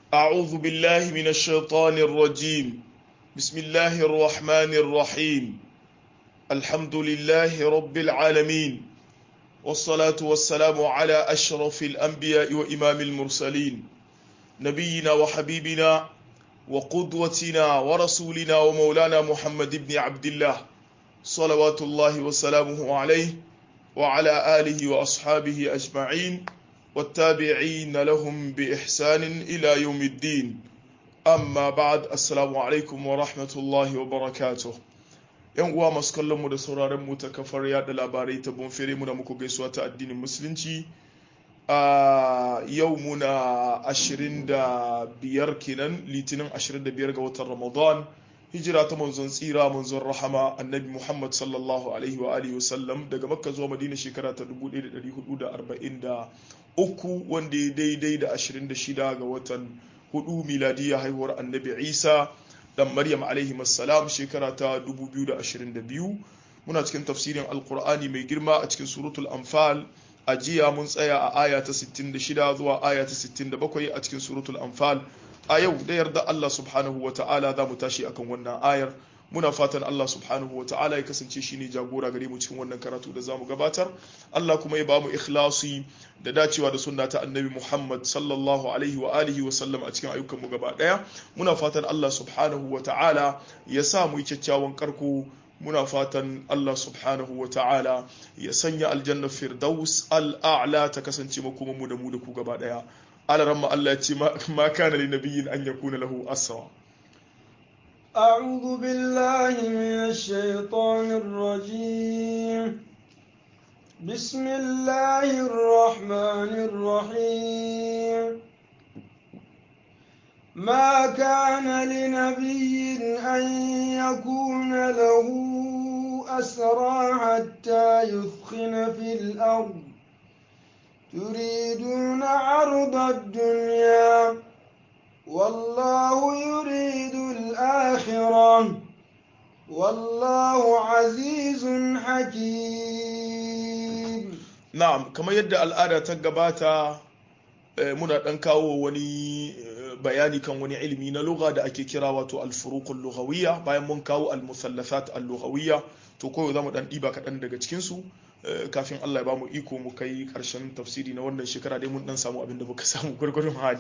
أعوذ بالله من الشيطان الرجيم بسم الله الرحمن الرحيم الحمد لله رب العالمين والصلاة والسلام على أشرف الأنبياء وإمام المرسلين نبينا وحبيبنا وقدوتنا ورسولنا ومولانا محمد بن عبد الله صلوات الله وسلامه عليه وعلى آله وأصحابه أجمعين والتابعين لهم بإحسان إلى يوم الدين أما بعد السلام عليكم ورحمة الله وبركاته yan uwa masu kallon mu da sauraron mu ta kafar yada labarai ta bonfere muna muku gaisuwa ta addinin musulunci a yau muna 25 kenan litinin 25 ga watan ramadan hijira ta manzon tsira manzon rahama annabi muhammad sallallahu alaihi wa alihi wasallam daga makka zuwa madina shekara ta 1443 wanda ya daidai da 26 ga watan hudu miladiya haihuwar annabi isa dan maryam alaihi salam shekara ta 2022 muna cikin tafsirin alkur'ani mai girma a cikin suratul anfal a jiya mun tsaya a aya ta 66 zuwa aya ta 67 a cikin suratul anfal a yau da yarda Allah subhanahu wa ta'ala za mu tashi akan wannan ayar muna fatan Allah subhanahu wa ta'ala ya kasance shine jagora gare mu cikin wannan karatu da zamu gabatar Allah kuma ya ba mu ikhlasi da dacewa da sunna ta annabi Muhammad sallallahu alaihi wa alihi wa sallam a cikin ayyukan mu gaba daya muna fatan Allah subhanahu wa ta'ala ya sa mu yi kyakkyawan karko muna fatan Allah subhanahu wa ta'ala ya sanya aljanna firdaus al'a'la ta kasance makoman mu da mu da ku gaba daya alaramma Allah ya ce ma kana li nabiyyin an yakuna lahu asra أعوذ بالله من الشيطان الرجيم بسم الله الرحمن الرحيم ما كان لنبي أن يكون له أسرى حتى يثخن في الأرض تريدون عرض الدنيا والله يريد الآخرة والله عزيز حكيم na'am kamar yadda al'ada ta gabata muna dan kawo wani bayani kan wani ilimi na lugha da ake kira wato al-furuqul lughawiyya bayan mun kawo al-musallasat al-lughawiyya to koyo zamu dan diba kaɗan daga cikin su kafin Allah ya bamu iko mu kai karshen tafsiri na wannan shekara dai mun dan samu abin da muka samu gurgurun hali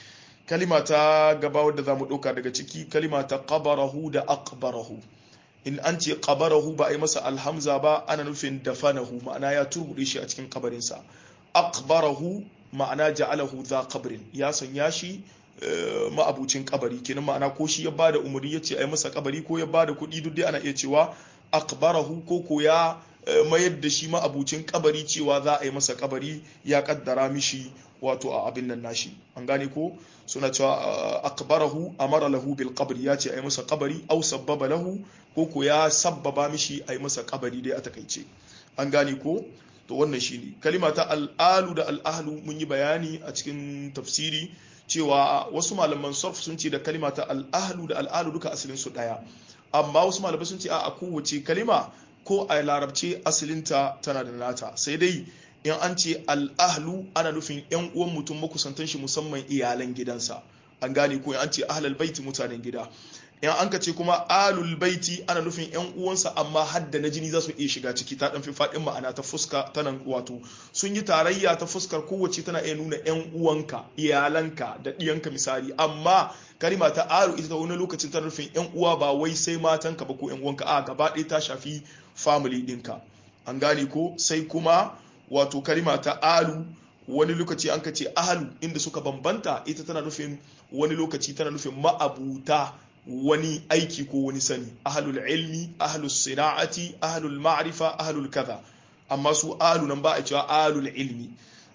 kalima ta gaba wadda za mu ɗauka daga ciki kalima ta qabarahu da aqbarahu in an ce qabarahu ba a yi masa alhamza ba ana nufin dafanahu ma'ana ya turbuɗe shi a cikin kabarinsa aqbarahu ma'ana ja'alahu za qabrin ya sanya shi ma'abucin kabari kenan ma'ana ko shi ya bada umarni ya ce a yi masa kabari ko ya bada kuɗi duk dai ana iya cewa aqbarahu ko ko ya mayar da shi ma'abucin kabari cewa za a yi masa kabari ya kaddara mishi wato a abin nan nashi an gane ko suna cewa akbarahu amara lahu bil qabri ya ce a yi masa kabari au sabbaba lahu ko ko ya sabbaba mishi a yi masa kabari dai a takaice an gane ko to wannan shine kalima ta al'alu da al'ahlu mun yi bayani a cikin tafsiri cewa wasu malaman sarf sun ce da kalima ta al'ahlu da al'alu duka asalin su daya amma wasu malamai sun ce a kowace kalima ko a larabce asalinta tana da nata sai dai in an ce al'ahlu ana nufin yan uwan mutum makusantan shi musamman iyalan gidansa an gane ko an ce ahlal baiti mutanen gida in an ka ce kuma alul baiti ana nufin yan uwansa amma hadda na jini za su iya shiga ciki ta dan fi fadin ma'ana ta fuska ta nan wato sun yi tarayya ta fuskar kowace tana iya nuna yan uwanka iyalanka da diyanka misali amma kalima ta alu ita ta wani lokacin tana nufin yan uwa ba wai sai matanka ba ko yan uwanka a gaba ɗaya ta shafi family ɗinka an gane ko sai kuma wato kalima ta alu wani lokaci an ka ce ahalu inda suka bambanta ita tana nufin wani lokaci tana nufin ma'abuta wani aiki ko wani sani ahalul ilmi ahalul sina'ati ahalul ma'rifa ahalul kaza amma su alu nan ba a cewa alul ilmi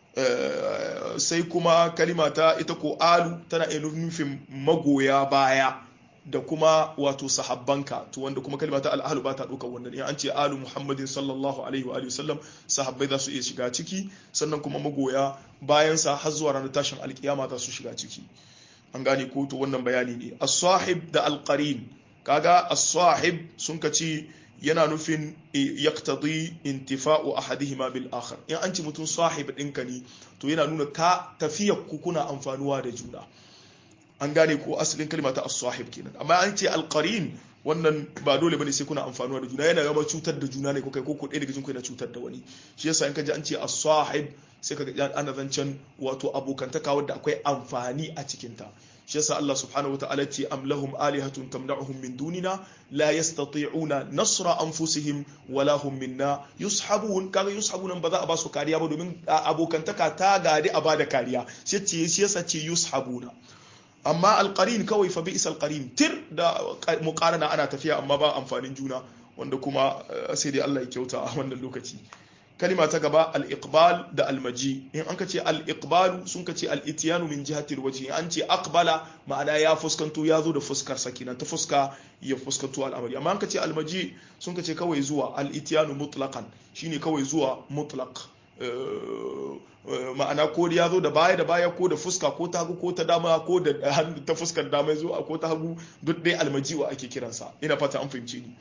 sai kuma kalima ta ita ko alu tana iya nufin magoya baya da kuma wato sahabbanka to wanda kuma kalma ta al'ahlu ba ta ɗaukar wannan in an ce alu muhammadin sallallahu alaihi wa sallam sahabbai za su iya shiga ciki sannan kuma magoya bayansa har zuwa ranar tashin alkiyama za su shiga ciki an gane ko to wannan bayani ne as-sahib da al-qarin kaga as-sahib sun kace yana nufin yaqtadi intifa'u ahadihima bil akhar in an ce mutum sahib ɗinka ne to yana nuna ka tafiyar ku kuna amfanuwa da juna an gane ko asalin kalma ta as-sahib kenan amma an ce al-qarin wannan ba dole bane sai kuna amfanuwa da juna yana gama cutar da juna ne ko kai ko ko ɗaya daga cikin ku yana cutar da wani shi yasa in ka ji an ce as-sahib sai ka ga ana zancen wato abokantaka wadda akwai amfani a cikin ta shi yasa Allah subhanahu wataala ce am lahum alihatun tamna'uhum min dunina la yastati'una nasra anfusihim wala hum minna yushabun kaga yushabun ba za a ba su kariya ba domin abokantaka ta gadi a bada kariya shi ce shi yasa ce yushabuna amma alqarin kawai fa bi'sa alqarin tir da muqarana ana tafiya amma ba amfanin juna wanda kuma sai dai Allah ya kyauta a wannan lokaci kalima ta gaba al-iqbal da al-maji in an ka ce al-iqbalu sun ka ce al-ityanu min jihatil wajhi an ce aqbala ma'ana ya fuskanto ya zo da fuskar sakinan ta fuska ya fuskanto al'amari amma an ka ce al-maji sun ka ce kawai zuwa al-ityanu mutlaqan shine kawai zuwa mutlaq ma'ana ko ya zo da baya da baya ko da fuska ko ta hagu ko ta dama ko da ta fuskar dama zo ko ta hagu duk dai almaji wa ake kiransa ina fata an fahimce ni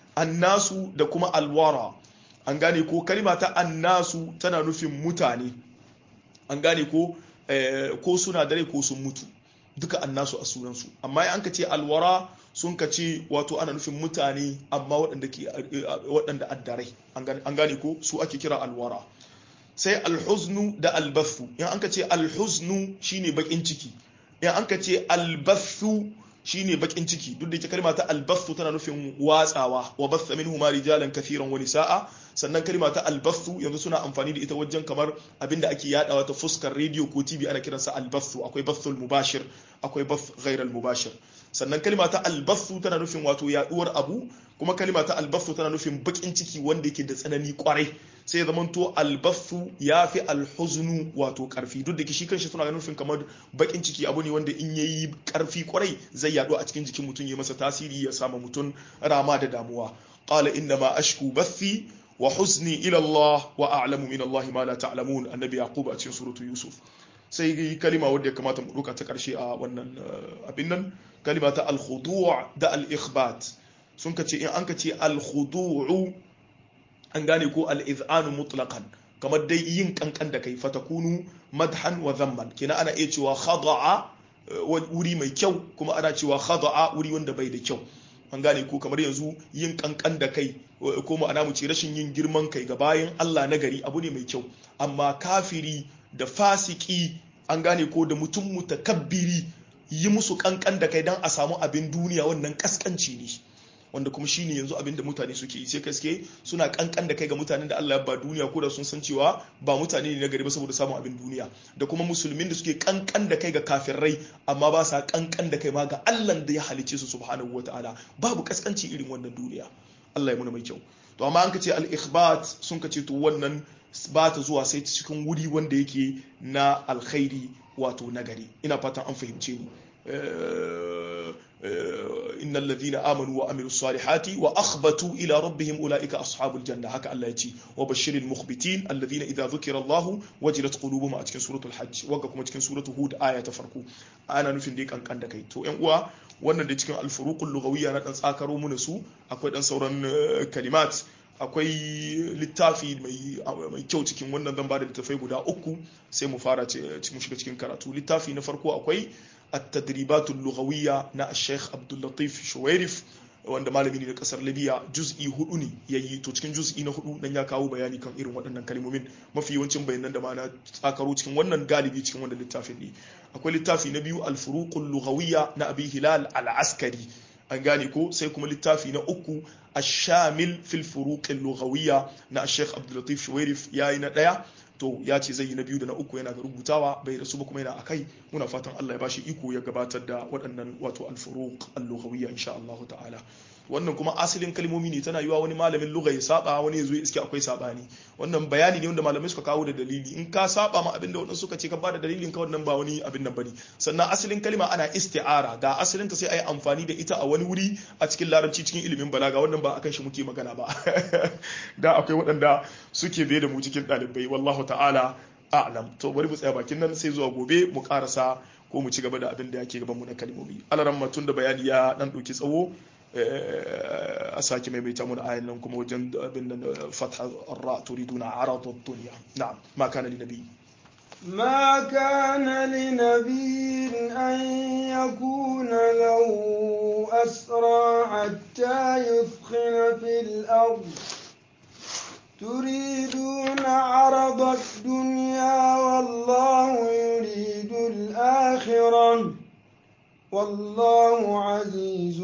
annasu da kuma alwara an gane ko kalima ta annasu tana nufin mutane an gane ko ko suna dare ko sun mutu duka annasu a sunansu amma an ka ce alwara sun ka ce wato ana nufin mutane amma waɗanda ke waɗanda addarai an gane ko su ake kira alwara sai alhuznu da albathu in an ka ce alhuznu shine bakin ciki in an ka ce albathu shine bakin ciki duk da ke kalma ta albathu tana nufin watsawa wa batha minhu ma rijalan kathiran wa nisaa sannan kalma ta albathu yanzu suna amfani da ita wajen kamar abinda ake yadawa ta fuskar radio ko tv ana kiransa albathu akwai bathul mubashir akwai bath ghairal mubashir sannan kalma ta albathu tana nufin wato yaduwar abu kuma kalma ta albathu tana nufin bakin ciki wanda yake da tsanani kwarai sai ya zamanto albathu ya fi alhuznu wato karfi duk da shi kanshi suna nufin kamar bakin ciki abu ne wanda in yayi karfi kwarai zai yadu a cikin jikin mutum ya masa tasiri ya sama mutum rama da damuwa qala inna ma ashku bathi wa huzni ila Allah wa a'lamu min Allah ma la ta'lamun annabi yaqub a cikin suratu yusuf sai kalima wadda ya kamata mu duka ta karshe a wannan abin nan kalima ta al-khudu' da al-ikhbat sun kace in an kace al-khudu' an gane ko al-iz'anu mutlaqan kamar dai yin kankan da kai fatakunu madhan wa zamman kina ana iya cewa khada'a wuri mai kyau kuma ana cewa khada'a wuri wanda bai da kyau an gane ko kamar yanzu yin kankan da kai ko ma'ana mu ce rashin yin girman kai ga bayan Allah na gari abu ne mai kyau amma kafiri da fasiki an gane ko da mutum mutakabbiri yi musu kankan da kai dan a samu abin duniya wannan kaskanci ne wanda kuma shine yanzu abin da mutane suke yi sai kaske suna kankan da kai ga mutanen da Allah ya ba duniya ko da sun san cewa ba mutane ne na gari ba saboda samun abin duniya da kuma musulmin da suke kankan da kai ga kafirai amma ba sa kankan da kai ma ga Allah da ya halice su subhanahu wataala babu kaskanci irin wannan duniya Allah ya muna mai kyau to amma an ka ce al-ikhbat sun ka ce to wannan ba ta zuwa sai cikin wuri wanda yake na alkhairi wato nagari ina fatan an fahimce ni إن الذين آمنوا وعملوا الصالحات وأخبتوا إلى ربهم أولئك أصحاب الجنة هكا الله يتي وبشر المخبتين الذين إذا ذكر الله وجلت قلوبهم أتكن سورة الحج وقكم أتكن سورة هود آية تفرقوا أنا نفين ديك أن كان دكي تو إن uwa wannan da cikin alfuruqul lughawiyya na dan tsakaro mu su akwai dan sauran kalimat akwai littafi mai kyau cikin wannan zan bada littafai guda uku sai mu fara mu shiga cikin karatu littafi na farko akwai التدريبات اللغوية نا الشيخ عبد اللطيف شويرف wanda malami ne na kasar libya juz'i hudu ne ya yi to cikin juz'i na hudu nan ya kawo bayani kan irin waɗannan kalmomin mafi yawancin bayanan da ma na tsakaro cikin wannan galibi cikin wannan littafin ne akwai littafi na biyu al-furuqul lughawiyya na abi hilal al-askari an gane ko sai kuma littafi na uku ash-shamil fil furuqil lughawiyya na Sheikh Abdul Latif Shuwairif yayi na daya to ya ce zai yi na biyu da na uku yana ga rubutawa bai rasu ba kuma yana akai muna fatan Allah ya bashi iko ya gabatar da waɗannan wato al-furuq al-lughawiyya insha Allah ta'ala wannan kuma asalin kalmomi ne tana yiwa wani malamin lugha ya saba wani ya zo iske akwai sabani wannan bayani ne wanda malamai suka kawo da dalili in ka saba ma abinda wadansu suka ce ka bada dalilin ka wannan ba wani abin nan bane sannan asalin kalma ana isti'ara ga asalin ta sai ayi amfani da ita a wani wuri a cikin larabci cikin ilimin balaga wannan ba akan shi muke magana ba da akwai waɗanda suke bai da mu cikin ɗalibai wallahu ta'ala a'lam to bari mu tsaya bakin nan sai zuwa gobe mu karasa ko mu ci gaba da abin da yake gaban mu na kalmomi alaran matun da bayani ya dan ɗauki tsawo a sake maimaita mun ayan nan kuma wajen abin nan fatha ar-ra turiduna arad ad-dunya na'am ma kana li nabi ما كان لنبي أن يكون له أسرى حتى يثخن في الأرض تريدون عرض الدنيا والله يريد الآخرة والله عزيز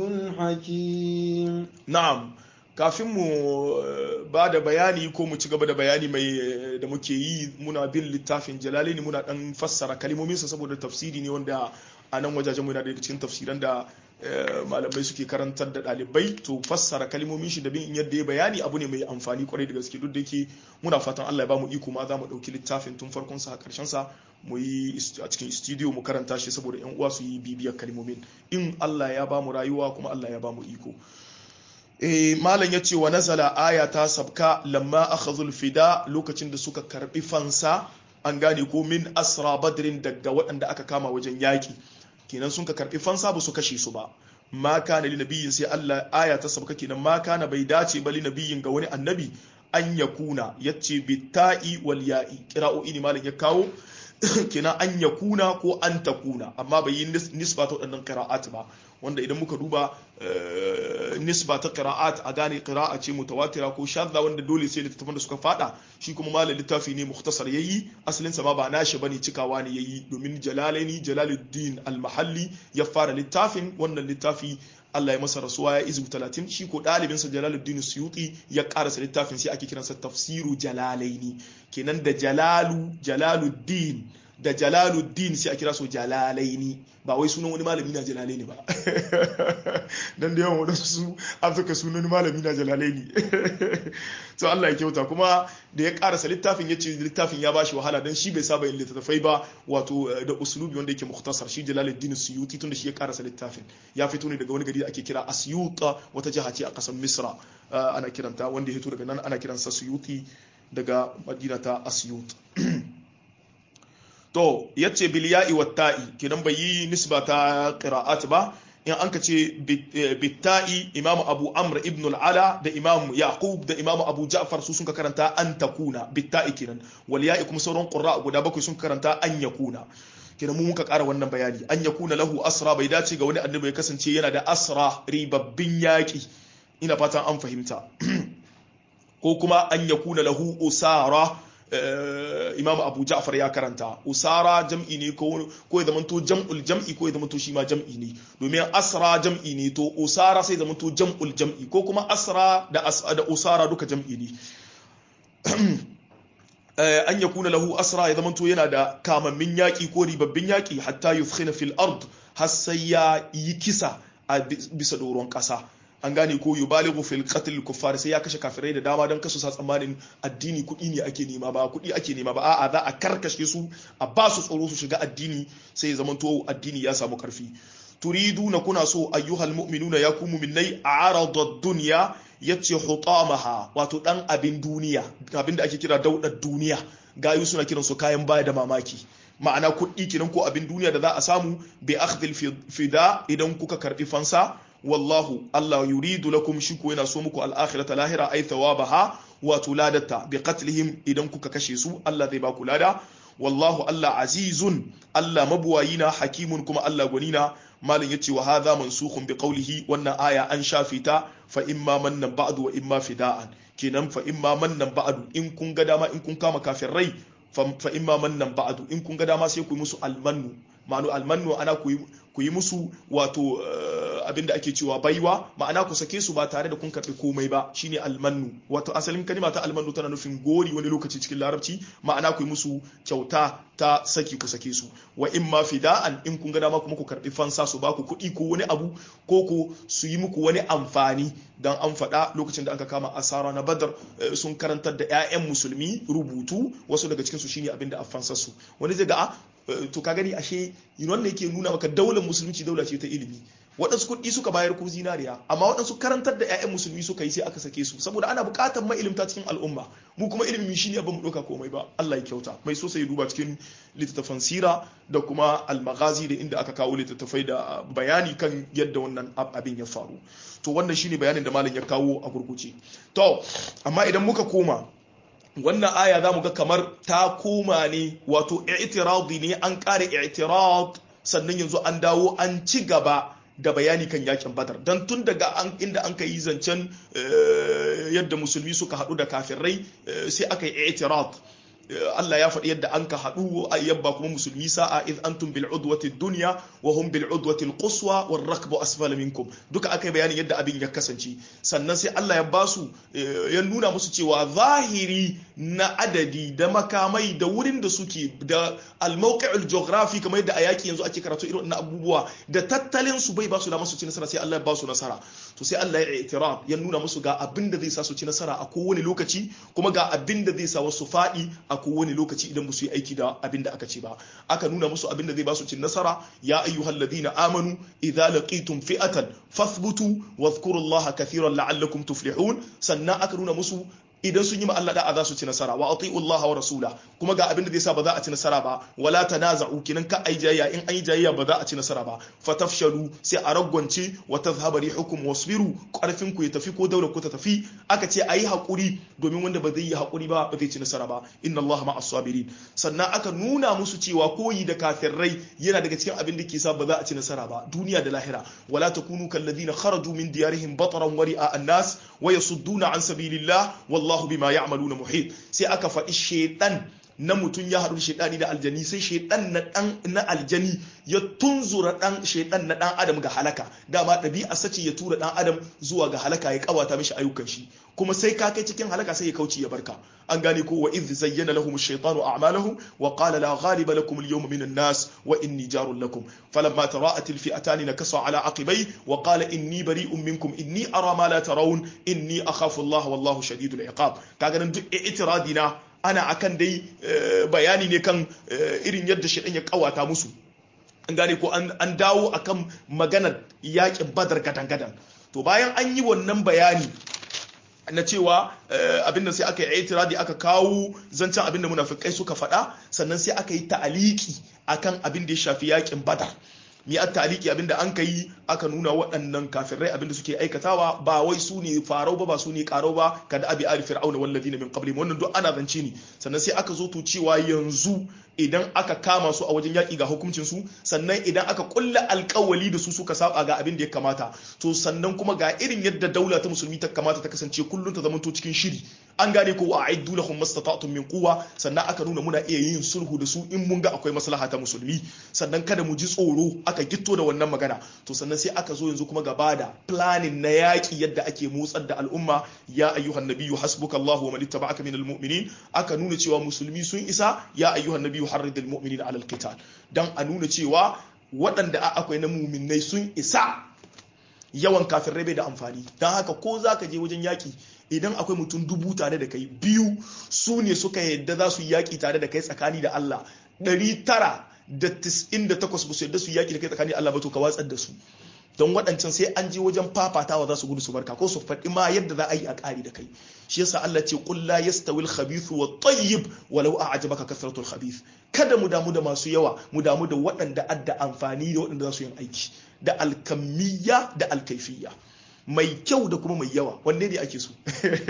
حكيم na'am kafin mu eh, ba da bayani ko mu ci gaba da bayani mai eh, da muke yi muna bin littafin jalalaini muna dan fassara kalmominsa saboda tafsiri ne wanda a nan wajajen muna daga cikin tafsiran da eh, malamai suke karantar da ɗalibai to fassara kalmomin shi da bin yadda ya bayani abu ne mai amfani kwarai da gaske duk da yake muna fatan Allah ya ba mu iko ma za mu ɗauki littafin tun farkon sa karshen sa mu yi ist- a cikin studio mu karanta shi saboda yan uwa su yi bibiyar kalmomin in Allah ya ba mu rayuwa kuma Allah ya ba mu iko Eh, malam ya ce wa nazala aya ta sabka lamma akhadhul fida lokacin da suka karbi fansa an gane ko min asra badrin daga waɗanda aka kama wajen yaƙi kenan sun ka karbi fansa ba su kashe su ba ma kana li nabiyyin sai Allah aya ta sabka kenan ma kana bai dace ba li nabiyyin ga wani annabi an yakuna yace bitta'i wal ya'i qira'o'i ne malam ya kawo kenan an yakuna ko an takuna amma bai yi nis- nisba ta waɗannan qira'at ba wanda idan muka duba eh, nisba ta qira'at a gane qira'a ce mutawatira ko shadda wanda dole sai littattafan da suka fada shi kuma malam littafi ne mukhtasar yayi asalin sa ma ba nashi bane cikawa ne yayi domin jalalaini jalaluddin al-mahalli ya fara littafin wannan littafi Allah ya masa rasuwa ya izu 30 shi ko ɗalibinsa Jalaluddin Suyuti ya karasa littafin sai ake kiransa tafsiru jalalaini kenan da jalalu jalaluddin da jalaluddin sai a kira su jalalaini ba wai sunan wani malami na jalalaini ba dan da yawan wadansu su an suka sunan malami na jalalaini to Allah ya kyauta kuma da ya karasa littafin ya ce littafin ya bashi wahala dan shi bai saba yin littattafai ba wato eh, da uslubi wanda yake mukhtasar shi jalaluddin suyuti tunda shi ya karasa littafin ya fito ne daga wani gari da ake kira asyuta wata jiha ce a kasar misra eh, ana kiranta wanda ya fito daga nan ana kiransa suyuti daga madina ta asyut to yace bil ya'i wat ta'i kidan bai yi nisba ta qira'at ba in an ka ce bitta'i imam abu amr ibn al-ala da imam yaqub da imam abu ja'far su sun ka karanta an takuna bitta'i kenan wal ya'i kuma sauran qurra guda bakwai sun karanta an yakuna kenan mu muka ƙara wannan bayani an yakuna lahu asra bai dace ga wani annabi ya kasance yana da asra ribabbin yaƙi ina fatan an fahimta ko kuma an yakuna lahu usara imam abu ja'far ya karanta usara jam'i ne ko ya zamanto jam'ul jam'i ko ya zamanto shi ma jam'i ne domin asra jam'i ne to usara sai zamanto jam'ul jam'i ko kuma asra da da usara duka jam'i ne an yakuna lahu asra ya zamanto yana da kamammin yaki ko ribabbin yaki hatta yufkhina fil ard har sai ya yi kisa a bisa doron kasa an gane ko yubalighu fil qatl kuffar sai ya kashe kafirai da dama don kasu sa tsammanin addini kuɗi ne ake nema ba kuɗi ake nema ba a'a za a karkashe su a ba su tsoro su shiga addini sai ya zamanto addini ya samu karfi turiduna kuna so ayyuhal mu'minuna ya ku mu'minai arada dunya yace hutamaha wato dan abin duniya abin da ake kira daudar duniya gayu suna kiran su kayan baya da mamaki ma'ana kuɗi kenan ko abin duniya da za a samu bi akhdhil fida idan kuka karbi fansa wallahu Allah yuridu lakum shi ko yana so muku al-akhirata lahira ay thawabaha wa tuladata bi qatlihim idan kuka kashe su Allah zai ba ku lada wallahu Allah azizun Allah mabuwayina hakimun kuma Allah gwanina malin yace wa hadha mansukhun bi qawlihi wannan aya an shafe ta fa imma mannan ba'du wa imma fida'an kenan fa imma mannan ba'du in kun ga dama in kun kama rai fa imma mannan ba'du in kun ga dama sai ku yi musu almannu ma'anu almannu ana ku yi musu wato abinda ake cewa baiwa ma'ana ku sake su ba tare da kun karɓi komai ba shine almannu wato asalin kalima ta almannu tana nufin gori wani lokaci cikin larabci ma'ana ku yi musu kyauta ta saki ku sake su wa in ma fida'an in kun ga dama kuma ku karɓi fansa su ba ku kuɗi ko wani abu ko ko su yi muku wani amfani dan an faɗa lokacin da aka kama asara na badar sun karantar da 'ya'yan musulmi rubutu wasu daga cikin su shine abinda a fansar su wani zai ga a to ka gani ashe wannan yake nuna maka daular musulunci daula ce ta ilimi waɗansu kuɗi suka bayar ko zinariya amma waɗansu karantar da 'ya'yan musulmi suka yi sai aka sake su saboda ana buƙatar mailimta cikin al'umma mu kuma ilimi shi ne ba mu ɗauka komai ba Allah ya kyauta mai so sai duba cikin littattafan sira da kuma almagazi da inda aka kawo littattafai da bayani kan yadda wannan abin ya faru to wannan shine bayanin da malam ya kawo a gurguje to amma idan muka koma wannan aya za mu ga kamar ta koma ne wato i'tiradi ne an ƙara i'tirad sannan yanzu an dawo an ci gaba da bayani kan yakin badar don tun daga inda an ka yi zancen yadda musulmi suka haɗu da kafirai sai aka yi i'tirad Allah ya faɗi yadda an ka haɗu a yabba kuma musulmi sa'a id antum bil udwati dunya wa hum bil udwati al quswa war rakbu asfala minkum duka aka yi bayanin yadda abin ya kasance sannan sai Allah ya basu ya nuna musu cewa zahiri na adadi da makamai da wurin da suke da al mawqi' al geography kamar yadda a yaki yanzu ake karatu irin na abubuwa da tattalin su bai basu da musu ci nasara sai Allah ya basu nasara to sai Allah ya i'tiraf ya nuna musu ga abin da zai sa su ci nasara a kowane lokaci kuma ga abin da zai sa wasu faɗi a kowane lokaci idan ba su yi aiki da abin da aka ce ba aka nuna musu abin da zai ba su cin nasara ya ayyuhal ladina amanu idza laqitum fi'atan fathbutu wadhkurullaha kathiran la'allakum tuflihun sannan aka nuna musu idan sun yi ma Allah da'a za su ci nasara wa ati'u Allah wa rasula kuma ga abin da zai sa ba za a ci nasara ba wala tanaza'u kinan ka ai jayya in an yi jayya ba za a ci nasara ba fatafshalu sai a ragwance wa tadhhabu rihukum wasbiru karfin ku ya tafi ko daular ku ta tafi aka ce ayi hakuri domin wanda ba zai yi hakuri ba ba zai ci nasara ba inna Allah ma'as sabirin sannan aka nuna musu cewa koyi da kafirai yana daga cikin abin da ke sa ba za a ci nasara ba duniya da lahira wala takunu kalladhina kharaju min diyarihim bataran wari'a an-nas wa yasudduna an sabilillah wallahu bima ya'maluna muhit sai aka faɗi shedan na mutum ya haɗu da shaidani da aljani sai shaidan na dan na aljani ya tunzura dan shaidan na dan adam ga halaka dama ɗabi'a sace ya tura dan adam zuwa ga halaka ya kawata mishi ayyukan shi kuma sai ka kai cikin halaka sai ya kauce ya barka an gane ko wa idh zayyana lahum ash-shaytanu a'malahum wa qala la ghaliba lakum al-yawma min an-nas wa inni jarun lakum falamma tara'at al-fi'atan nakasa ala aqibay wa qala inni bari'un minkum inni ara ma la tarawun inni akhafu Allah wallahu shadidul iqab kaga nan duk i'tiradina ana akan dai bayani ne kan irin yadda shaɗan ya kawata musu an gane ko an dawo akan maganar yakin badar gadan-gadan to bayan an yi wannan bayani na cewa abinda sai aka yi itiradi aka kawo zancen abinda munafikai suka faɗa sannan sai aka yi ta'aliki akan abin da ya shafi yakin badar mi a taliki abinda an ka yi aka nuna waɗannan kafirai abinda suke aikatawa ba wai su ne farau ba ba su ne karau ba kada abi ali fir'auna walladina min qablihim wannan duk ana zance ne sannan sai aka zo to cewa yanzu idan aka kama su a wajen yaƙi ga hukuncin su sannan idan aka kulla alƙawali da su suka saba ga abin da ya kamata to sannan kuma ga irin yadda daula ta musulmi ta kamata ta kasance kullum ta zamanto cikin shiri an gane ko a aiddu lahum mastata'tum min quwwa sannan aka nuna muna iya yin sulhu da su in mun ga akwai maslaha ta musulmi sannan kada mu ji tsoro aka gitto da wannan magana to sannan sai aka zo yanzu kuma gaba da planning na yaƙi yadda ake motsar da al'umma ya ayyuhan nabiyyu hasbukallahu wa man ittaba'aka minal mu'minin aka nuna cewa musulmi sun isa ya ayyuhan nabiyyu harridil mu'minina alal qital dan a nuna cewa waɗanda akwai na muminai sun isa yawan kafirai bai da amfani don haka ko za ka je wajen yaƙi idan akwai mutum dubu tare da kai biyu su ne suka yadda za su yaƙi tare da kai tsakani da Allah ɗari tara da tis'in da takwas ba su yadda su yaƙi da kai tsakani da Allah ba to ka watsar da su don waɗancan sai an je wajen fafatawa za su gudu su barka ko su faɗi ma yadda za a yi a ƙari da kai shi yasa Allah ce qul la yastawi al-khabith wa tayyib walau a'jabaka kasratul khabith kada mu damu da masu yawa mu damu da waɗanda adda amfani da waɗanda za su yin aiki da alkamiyya da alkaifiyya mai kyau da kuma mai yawa wanne ne ake so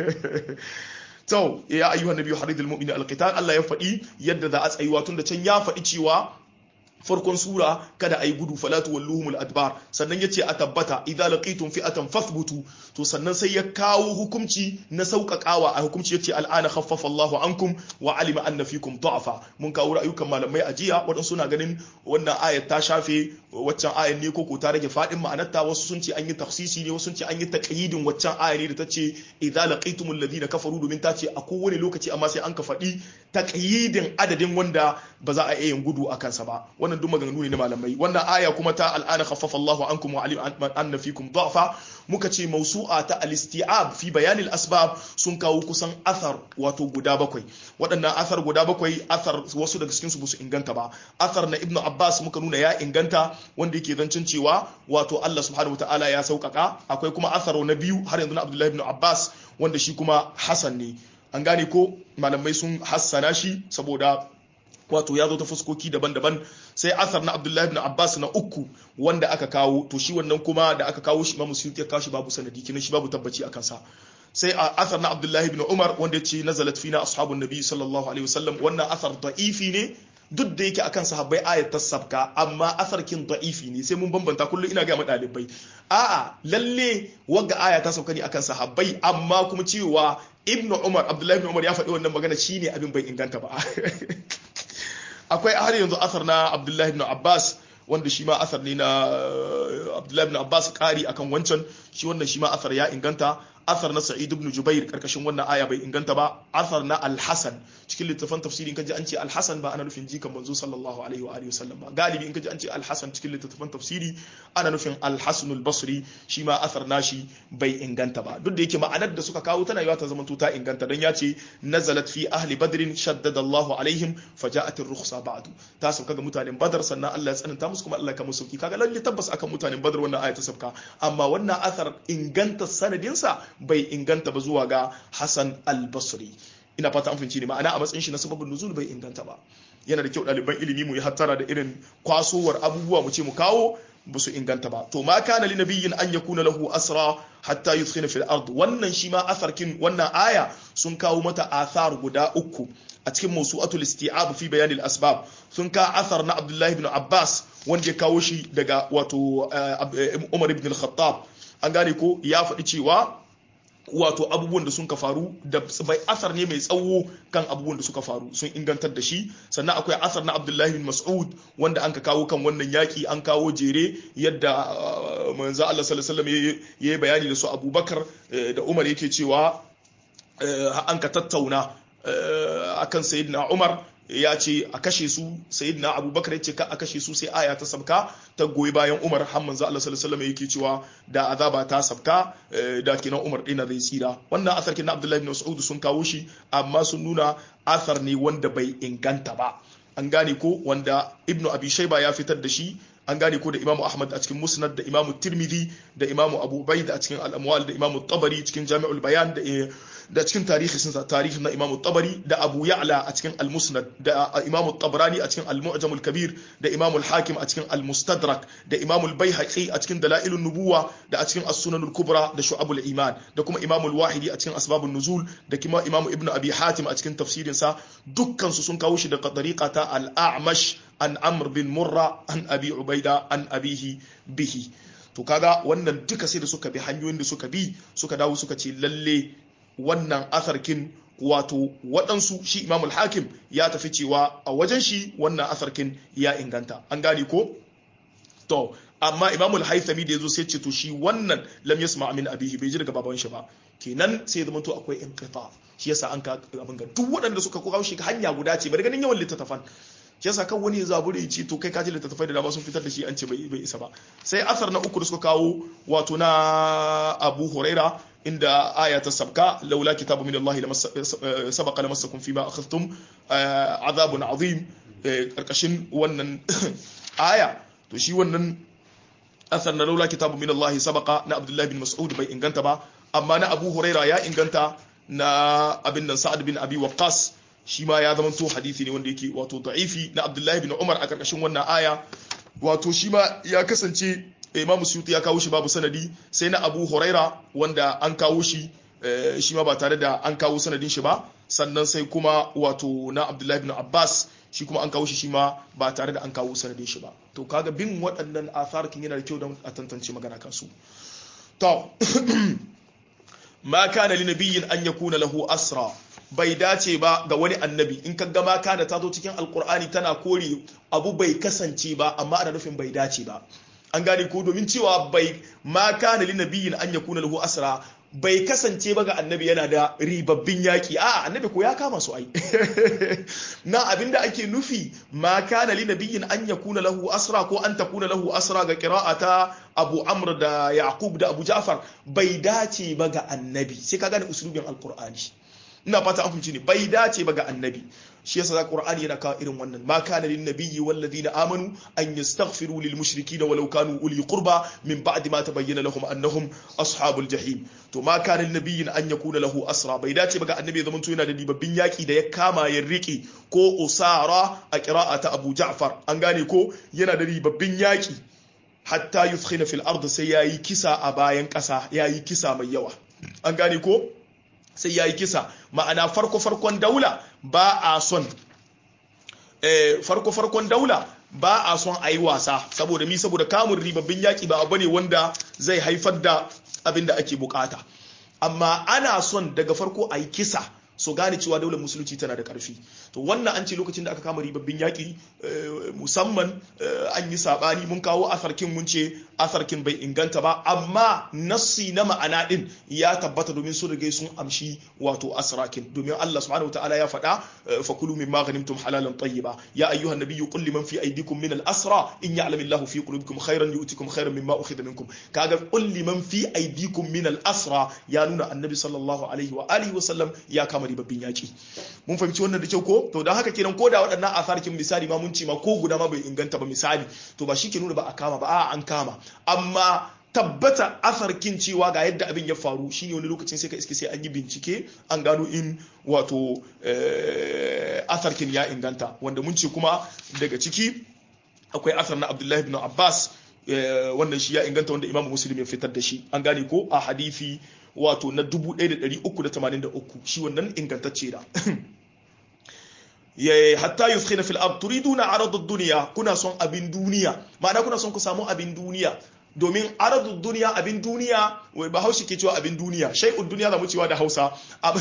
to ya ayyuhan nabiyyu haridul mu'mini alqital Allah ya faɗi yadda za a tsayuwa tun da can ya faɗi cewa farkon sura kada a yi gudu falatu walluhumul adbar sannan ya ce a tabbata idza laqitum fi'atan fathbutu to sannan sai ya kawo hukunci na sauƙaƙawa a hukunci yace al'ana khaffafa Allahu ankum wa alima anna fikum da'fa mun kawo ra'ayukan malamai a jiya waɗansu suna ganin wannan ayat ta shafe waccan ayat ne ko ko ta rage fadin ma'anarta wasu sun ce an yi tafsisi ne wasu sun ce an yi taqyidin waccan ayat ne da ta ce idza laqitumul ladina kafaru domin ta ce a kowane lokaci amma sai an ka faɗi taqyidin adadin wanda ba za a iya yin gudu a kansa ba wannan duk maganganu ne na malamai wannan aya kuma ta al'ana khaffafa Allahu ankum wa alima anna fikum da'fa muka ce mausu'a ta al-isti'ab fi bayanil asbab sun kawo kusan athar wato guda bakwai waɗannan athar guda bakwai athar wasu daga cikin su ba su inganta ba athar na ibnu abbas muka nuna ya inganta wanda yake zancin cewa wato Allah subhanahu wataala ya sauƙaƙa akwai kuma athar na biyu har yanzu na abdullahi ibn abbas wanda shi kuma hasan ne an gane ko malamai sun hassana shi saboda wato ya zo ta fuskoki daban-daban sai asar na abdullahi ibn abbas na uku wanda aka kawo to shi wannan kuma da aka kawo shi imamu suyuti ya kawo shi babu sanadi kinan shi babu tabbaci akan sa sai a asar na abdullahi ibn umar wanda ya ce nazalat fina ashabun nabi sallallahu alaihi wasallam wannan asar da'ifi ne duk da yake akan sahabbai ayat ta sabka amma asarkin da'ifi ne sai mun bambanta kullum ina ga mu dalibai a'a lalle wagga aya ta sauka ne akan sahabbai amma kuma cewa ibnu umar abdullahi ibn umar ya faɗi wannan magana shine abin bai inganta ba akwai har yanzu asar na abdullahi ibn abbas wanda shi ma asar ne na abdullahi ibn abbas kari akan wancan shi wannan shi ma asar ya inganta asar na sa'id ibn jubair karkashin wannan aya bai inganta ba asar na al-hasan cikin littafin tafsirin kaji an ce al-hasan ba ana nufin jikan manzo sallallahu alaihi wa alihi wasallam ba galibi in kaji an ce al-hasan cikin littafin tafsiri ana nufin al-hasan al-basri shi ma asar nashi bai inganta ba duk da yake ma'anar da suka kawo tana yawa ta zama ta inganta dan ya ce nazalat fi ahli badrin shaddada Allah alaihim faja'at ar-rukhsa ba'du ta sauka ga mutanen badar sannan Allah ya tsananta musu kuma Allah ya kama sauki kaga lalle tabbas akan mutanen badar wannan aya ta sauka amma wannan asar inganta sanadinsa bai inganta ba zuwa ga Hassan al-Basri ina fata an fahimci ne ma'ana a matsayin shi na sababin nuzul bai inganta ba yana da kyau ɗaliban ilimi mu yi hattara da irin kwasowar abubuwa mu ce mu kawo ba su inganta ba to ma kana li nabiyyin an yakuna lahu asra hatta yudkhina fil ard wannan shi ma asarkin wannan aya sun kawo mata athar guda uku a cikin mawsu'atul isti'ab fi bayan al asbab sun ka asar na Abdullahi ibn Abbas wanda ya kawo shi daga wato Umar ibn al-Khattab an gane ko ya faɗi cewa wato abubuwan da sun ka faru da bai asar ne mai tsawo kan abubuwan da suka faru sun ingantar da shi sannan akwai asar na abdullahi bin mas'ud wanda an ka kawo kan wannan yaki an kawo jere yadda manzo Allah sallallahu alaihi wasallam yayi bayani da su abubakar da umar yake cewa an ka tattauna akan sayyidina umar ya ce a kashe su sayyidina abubakar ya ce ka a kashe su sai aya ta sabka ta goyi bayan umar har manzo Allah sallallahu alaihi wasallam yake cewa da azaba ta sabka da kinan umar dina zai tsira wannan asar kin abdullahi ibn mas'ud sun kawo shi amma sun nuna asar ne wanda bai inganta ba an gane ko wanda ibnu abi shayba ya fitar da shi an gane ko da imamu ahmad a cikin musnad da imamu tirmidhi da imamu abu ubaid a cikin al-amwal da imamu tabari cikin jami'ul bayan da da cikin tarihi sun sa tarihi na imamu tabari da abu ya'la a cikin al-musnad da imamu tabrani a cikin al-mu'jam al-kabir da imamu al-hakim a cikin al-mustadrak da imamu al-baihaqi a cikin dalailun nubuwa da a cikin as-sunan al-kubra da shu'abul iman da kuma imamu al-wahidi a cikin asbabun nuzul da kuma imamu ibnu abi hatim a cikin tafsirin sa dukkan su sun kawo shi da tariqa ta al-a'mash an amr bin murra an abi ubaida an abihi bihi to kaga wannan duka sai da suka bi hanyoyin da suka bi suka dawo suka ce lalle wannan asarkin wato waɗansu shi imamul hakim ya tafi cewa a wajen shi wannan asarkin ya inganta an gane ko to amma imamul haithami da ya zo sai ce to shi wannan lam yasma min abihi bai ji daga baban shi ba kenan sai zama to akwai inqita shi yasa an ka abin ga duk waɗanda suka kawo shi hanya guda ce bari ganin yawan littattafan shi yasa kan wani zaburi ce to kai kaji littattafai da dama sun fitar da shi an ce bai bai isa ba sai asar na uku da suka kawo wato na Abu Huraira inda aya ta sabka laula kitabu min Allah sabaqa lamassakum fima akhadhtum azabun azim karkashin wannan aya to shi wannan asar na laula kitabu min Allah sabaqa na Abdullah bin Mas'ud bai inganta ba amma na Abu Huraira ya inganta na abin nan Sa'ad bin Abi Waqqas shi ma ya zamanto hadisi ne wanda yake wato da'ifi na Abdullahi bin Umar a karkashin wannan aya wato shi ma ya kasance Imam Suyuti ya kawo shi babu sanadi sai na Abu Huraira wanda an kawo shi shi ma ba tare da an kawo sanadin shi ba sannan sai kuma wato na Abdullahi bin Abbas shi kuma an kawo shi shi ma ba tare da an kawo sanadin shi ba to kaga bin waɗannan atharkin yana da kyau don a tantance magana kansu to ma kana li nabiyyin an yakuna lahu asra bai dace ba ga wani annabi in ka gama kana ta zo cikin alkur'ani tana kore abu bai kasance ba amma ana nufin bai dace ba an gane ko domin cewa bai ma kana li nabiyyin an yakuna lahu asra bai kasance ba ga annabi yana da ribabbin yaki a annabi ko ya kama su ai na abinda ake nufi ma kana li nabiyyin an yakuna lahu asra ko an takuna lahu asra ga qira'ata Abu Amr da Yaqub da Abu Ja'far bai dace ba ga annabi sai ka gane usulubin alqur'ani ina fata an fahimci ne bai dace ba ga annabi shi yasa za qur'ani yana kawo irin wannan ma kana lin nabiyyi wal ladina amanu an yastaghfiru lil mushrikeena walau kanu uli qurba min ba'di ma tabayyana lahum annahum ashabul jahim to ma kana lin nabiyyin an yakuna lahu asra bai dace ba ga annabi ya zamanto yana da dibabbin yaki da ya kama ya riki ko usara a qira'ata abu ja'far an gane ko yana da ribabbin yaki hatta yufkhina fil ard sai yayi kisa a bayan kasa yayi kisa mai yawa an gane ko sai ya yi kisa ma'ana farko-farkon daula ba a son farko farkon daula ba a son a yi wasa saboda mi saboda kamun ribabbin yaƙi ba abu ne wanda zai haifar da abin da ake bukata amma ana son daga farko a yi kisa so gane cewa daular musulunci tana da karfi to wannan an ce lokacin da aka kama ribabbin yaƙi musamman an yi saɓani mun kawo asarkin mun ce asarkin bai inganta ba amma nassi na ma'ana din ya tabbata domin su rage sun amshi wato asrakin domin Allah subhanahu wa ta'ala ya faɗa fa kulu mimma ghanimtum halalan tayyiba ya ayyuhan nabiyyu qul liman fi aydikum min al-asra in ya'lamu Allahu fi qulubikum khairan yu'tikum khairan mimma ukhidha minkum kaga qul liman fi aydikum min al-asra ya nuna annabi sallallahu alaihi wa alihi wa sallam ya kama ribabbin yaƙi mun fahimci wannan da kyau ko to don haka kenan ko da waɗannan asarkin misali ma mun ce ma ko guda ma bai inganta ba misali to ba shi ke nuna ba a kama ba a an kama amma tabbata asarkin cewa ga yadda abin ya faru shine wani lokacin sai ka iske sai an yi bincike an gano in wato asarkin ya inganta wanda mun ce kuma daga ciki akwai asar na abdullahi ibn abbas wannan shi ya inganta wanda imamu muslim ya fitar da shi an gane ko a hadithi wato na 1383 shi wannan ingantacce da hatta yuskhina fil ard turiduna arad ad-dunya kuna son abin duniya ma'ana kuna son ku samu abin duniya domin arad duniya abin duniya wai bahaushe ke cewa abin duniya shay'ud duniya zamu cewa da Hausa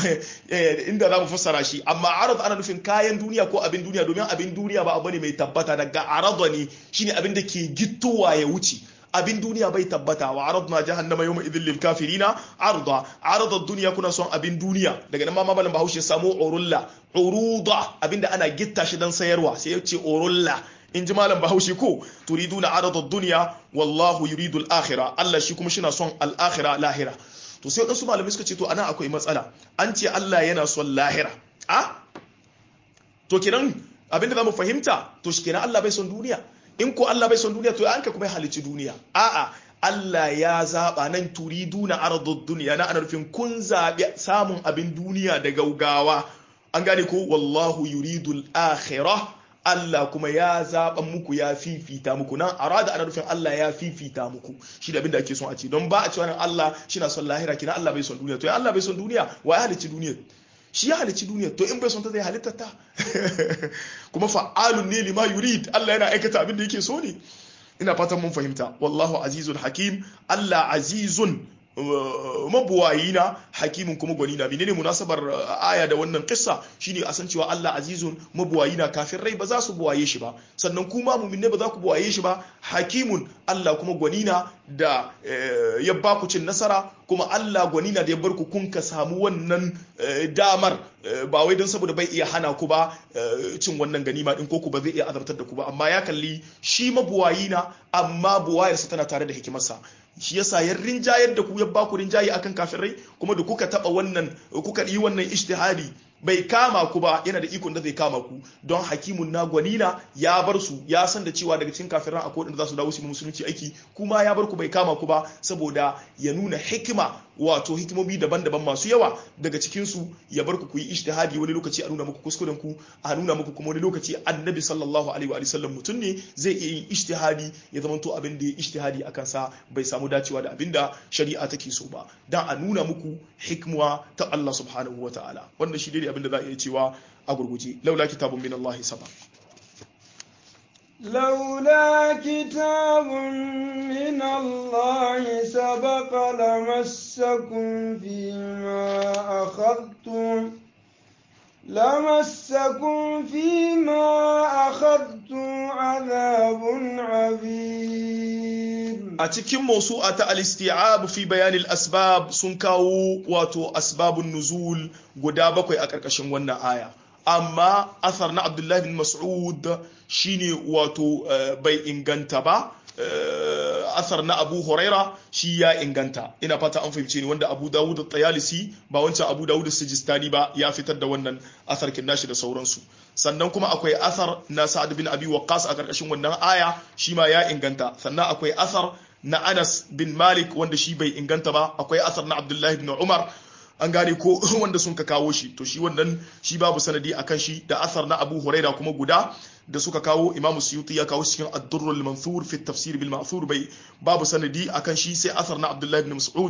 inda zamu fassara shi amma arad ana nufin kayan duniya ko abin duniya domin abin duniya ba abu ne mai tabbata daga aradani shine abin da ke gittowa ya wuce abin duniya bai tabbata wa aradna jahannama yawma idhil lil kafirina arda arada dunya kuna son abin duniya daga nan ma mabalan bahaushe samu urulla uruda abinda ana gitta shi dan sayarwa sai yace urulla in ji malam bahaushe ko turiduna arada dunya wallahu yuridu al akhirah Allah shi kuma shina son al akhirah lahira to sai wadansu malamai suka ce to ana akwai matsala an ce Allah yana son lahira a to kenan abinda zamu fahimta to shi kenan Allah bai son duniya in ko Allah bai son duniya to an ka kuma halicci duniya a'a Allah ya zaba nan turiduna ardud duniya na ana nufin kun zabi samun abin duniya da gaugawa an gane ko wallahu yuridul akhirah Allah kuma ya zaɓa muku ya fifita muku nan arada ana nufin Allah ya fifita muku shi da abin da ake son a ce don ba a cewa nan Allah shi na son lahira kina Allah bai son duniya to ya Allah bai son duniya wa ya halicci duniya shi ya halicci duniya to in bai son ta zai halitta ta kuma fa'alun ne lima yurid Allah yana aikata abin da yake so ne ina fatan mun fahimta wallahu azizun hakim Allah azizun mabuwayi na hakimin kuma gwani na menene munasabar aya da wannan kissa shine a san cewa Allah azizun mabuwayi na kafin rai ba za su buwaye shi ba sannan kuma mu'minne ba za ku buwaye shi ba hakimun Allah kuma gwani na da ya ba ku cin nasara kuma Allah gwani na da ya bar ku kun ka samu wannan damar ba wai don saboda bai iya hana ku ba cin wannan ganima din ko ku ba zai iya azabtar da ku ba amma ya kalli shi mabuwayi na amma buwayarsa tana tare da hikimarsa shi yasa ya rinjayar da ku ya ba ku rinjaye akan kafirai kuma da kuka taba wannan kuka yi wannan ijtihadi bai kama ku ba yana da ikon da zai kama ku don hakimun na gwanina ya bar su ya san da cewa daga cikin kafiran akwai wanda za su dawo su musulunci aiki kuma ya bar ku bai kama ku ba saboda ya nuna hikima wato hikimomi daban-daban masu yawa daga cikin su ya bar ku ku yi ijtihadi wani lokaci a nuna muku kuskuren ku a nuna muku kuma wani lokaci annabi sallallahu alaihi wa sallam mutum ne zai iya yin ijtihadi ya zama to abin da ya ijtihadi akan sa bai samu dacewa da abin da shari'a take so ba dan a nuna muku hikma ta Allah subhanahu wa ta'ala wannan shi dai abin da za a iya cewa a gurguje laula kitabun min Allah saba لولا كتاب من الله سبق لمسكم فيما أخذتم لمسكم فيما أخذتم عذاب عظيم a cikin mausu'a ta al-isti'ab fi bayan al-asbab sun kawo wato asbabun nuzul guda bakwai a ƙarƙashin wannan aya amma asar na abdullahi bin mas'ud shine wato bai inganta ba asar na abu huraira shi ya inganta ina fata an fahimce ni wanda abu dawud da tayalisi ba wancan abu dawud da sijistani ba ya fitar da wannan asar kin nashi da sauransu sannan kuma akwai asar na sa'ad bin abi waqqas a karkashin wannan aya shi ma ya inganta sannan akwai asar na anas bin malik wanda shi bai inganta ba akwai asar na abdullahi bin umar an gane ko wanda sun ka kawo shi to shi wannan shi babu sanadi akan shi da asar na abu huraira kuma guda da suka kawo imam suyuti ya kawo cikin ad-durrul mansur fi tafsir bil ma'thur bai babu sanadi akan shi sai asar na abdullahi ibn mas'ud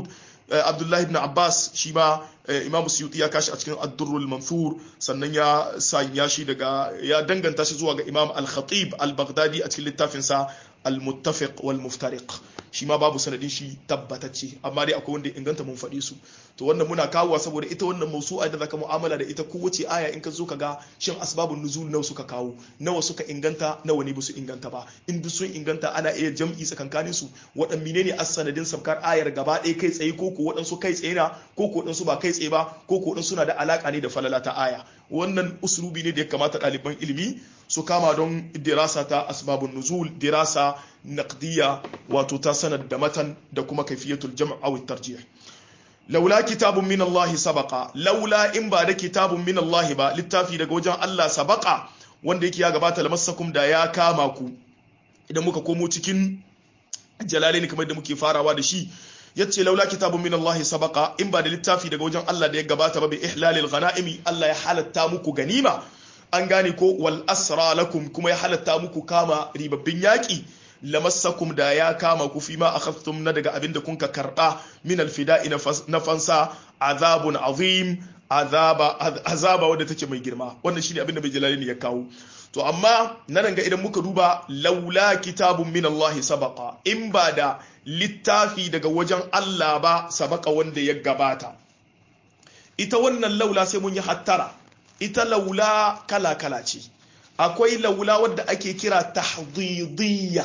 abdullahi ibn abbas shi ma imam suyuti ya kashi a cikin ad-durrul mansur sannan ya sanya shi daga ya danganta shi zuwa ga imam al-khatib al-baghdadi a cikin littafin sa al-muttafiq wal muftariq shi ma babu sanadin shi tabbatacce amma dai akwai wanda inganta mun faɗi su to wannan muna kawowa saboda ita wannan mausu'a da zaka mu'amala da ita kowace aya in ka zo ka ga shin asbabun nuzul nawa suka kawo nawa suka inganta nawa ne su inganta ba in duk sun inganta ana iya jam'i tsakankanin su waɗan menene as-sanadin sabkar ayar gaba ɗaya kai tsaye ko ko waɗansu kai tsaye na ko ko waɗansu ba kai tsaye ba ko ko waɗansu suna da alaka ne da falala ta aya wannan uslubi ne da ya kamata ɗaliban ilimi su kama don dirasa ta asbabun nuzul dirasa naqdiya wato ta sanad da matan da kuma kaifiyatul jam' aw tarjih laula kitabun min Allah sabaqa laula in ba da kitabun min Allah ba littafi daga wajen Allah sabaqa wanda yake ya gabata lamassakum da ya kama ku idan muka komo cikin jalalaini kamar da muke farawa da shi yace laula kitabun min Allah sabaqa in ba da littafi daga wajen Allah da ya gabata ba bi ihlalil ghanaimi Allah ya halatta muku ganima an gane ko wal asra lakum kuma ya halatta muku kama ribabbin yaki lamassakum da ya kama ku fi ma akhadtum na daga abin da kunka karba min alfida'i na fansa azabun azim azaba azaba wanda take mai girma wannan shine abin da bai jalali ya kawo to amma na ranga idan muka duba laula kitabun min Allah sabaqa in ba da littafi daga wajen Allah ba sabaka wanda ya gabata ita wannan laula sai mun yi hattara ita laula kala kala ce akwai laula wadda ake kira tahdidiyya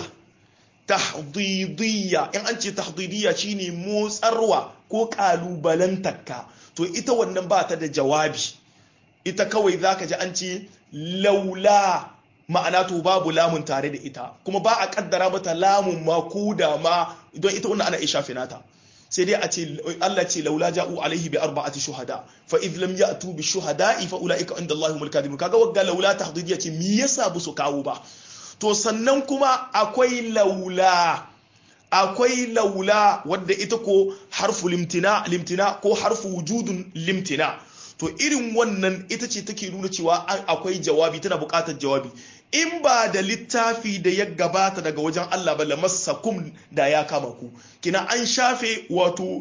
tahdidiyya in an ce tahdidiyya shine motsarwa ko kalubalantarka to ita wannan ba ta da jawabi ita kawai zaka ji an ce laula ma'ana to babu lamun tare da ita kuma ba a kaddara mata lamun ma ko da ma don ita wannan ana isha finata sai dai a ce Allah ce laula ja'u alaihi bi arba'ati shuhada fa idh lam ya'tu bi shuhada'i fa ulaika inda Allahumul kadhibun kaga wagga laula tahdidiyya ce me yasa bu su kawo ba to sannan kuma akwai laula akwai laula wadda ita ko harfu limtina limtina ko harfu wujudun limtina to irin wannan ita ce take nuna cewa akwai jawabi tana buƙatar jawabi in ba da littafi da ya gabata daga wajen Allah ba lamassakum da ya kama ku kina an shafe wato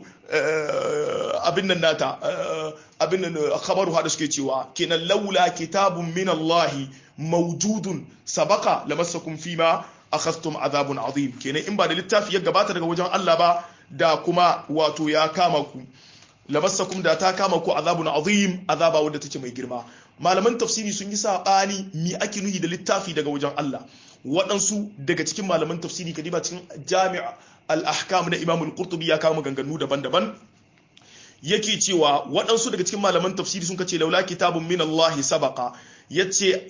abin nan nata abin nan khabaru hada suke cewa kina laula kitabun min Allah mawjudun sabaka lamassakum fima akhadtum azabun azim kenan in ba da littafi ya gabata daga wajen Allah ba da kuma wato ya kama ku lamassakum da ta kama ku azabun azim azaba wadda take mai girma malaman tafsiri sun yi sabani mi ake nuhi da littafi daga wajen Allah waɗansu daga cikin malaman tafsiri kadiba cikin jami'a al-ahkam na Imam al-Qurtubi ya kawo maganganu daban-daban yake cewa waɗansu daga cikin malaman tafsiri sun kace laula kitabun min Allah sabaqa yace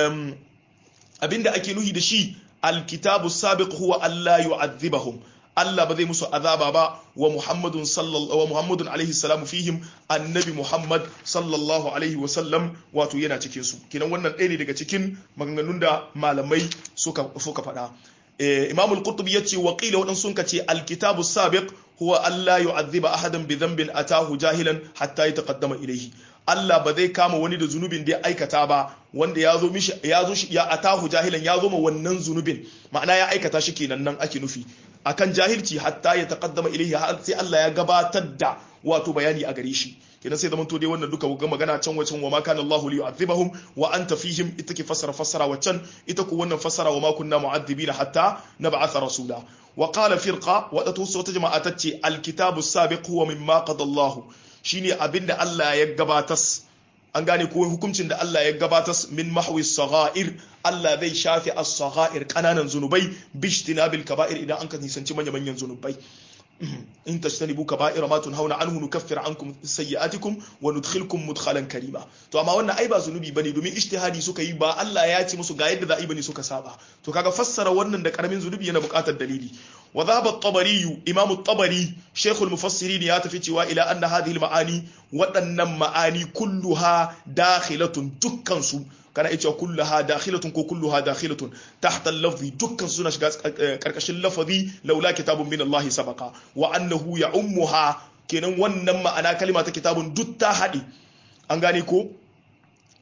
abinda ake nuhi da shi al-kitabu sabiq huwa alla yu'adhibahum Allah ba zai musu azaba ba wa Muhammadun sallallahu wa Muhammadun alaihi salam fihim annabi Muhammad sallallahu alaihi wa sallam wato yana cikin su kinan wannan ɗaya ne daga cikin maganganun da malamai suka suka faɗa Imam al-Qurtubi yace wa qila wadan sun kace al-kitabu sabiq huwa Allah yu'adhiba ahadan bi dhanbin atahu jahilan hatta yataqaddama ilayhi Allah ba zai kama wani da zunubin da ya aikata ba wanda ya zo mishi ya zo ya atahu jahilan ya zo ma wannan zunubin ma'ana ya aikata shi kenan nan ake nufi akan jahilci hatta ya taqaddama ilayhi har sai Allah ya gabatar da wato bayani a gare shi kenan sai zaman to dai wannan duka ga magana can wacan wa ma kana Allahu li yu'adhibahum wa anta fihim ita ke fassara fassara wacan ita ko wannan fassara wa ma kunna mu'adhibina hatta nab'atha rasula wa qala firqa wa ta wata jama'a tace alkitabu sabiq huwa mimma qada Allahu shine abinda Allah ya gabatas an gane ko hukuncin da Allah ya gabatas min mahwi saghair Allah zai shafi as-saghair kananan zunubai bishtinabil kaba'ir idan an ka nisanci manyan manyan zunubai in tajtanibu kaba'ira ma tunhauna anhu nukaffir ankum sayyi'atikum wa nudkhilkum mudkhalan karima to amma wannan ai ba zunubi bane domin ijtihadi suka yi ba Allah ya ce musu ga yadda za a yi bane suka saba to kaga fassara wannan da karamin zunubi yana buƙatar dalili wa dhaba at-tabari imam at-tabari shaykh al-mufassirin ya tafi cewa ila anna hadhihi al-ma'ani waɗannan ma'ani kulluha dakhilatun dukkan su kana iya cewa kulluha dakhilatun ko kulluha dakhilatun tahta al-lafzi dukkan suna shiga karkashin lafazi laula kitabun min Allah sabaqa wa annahu ya'ummuha kenan wannan ma'ana kalima ta kitabun duk ta haɗe an gane ko